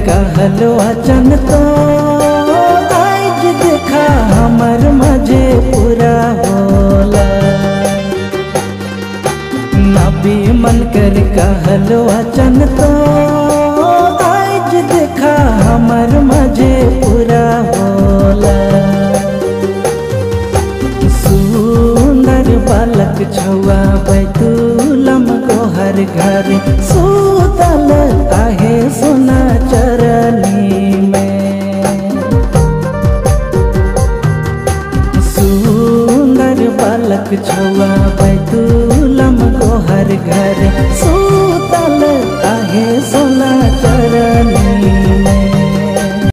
कहलो अचन तो आज देखा हमर मजे पूरा होला नबी मन कर कहलो अचन तो आज देखा हमर मजे पूरा होला सुंदर बालक छुआ बैतूलम को हर घर सुतल आहे सोना चरनी में सुंदर बालक छुआ बैतूलम को हर घर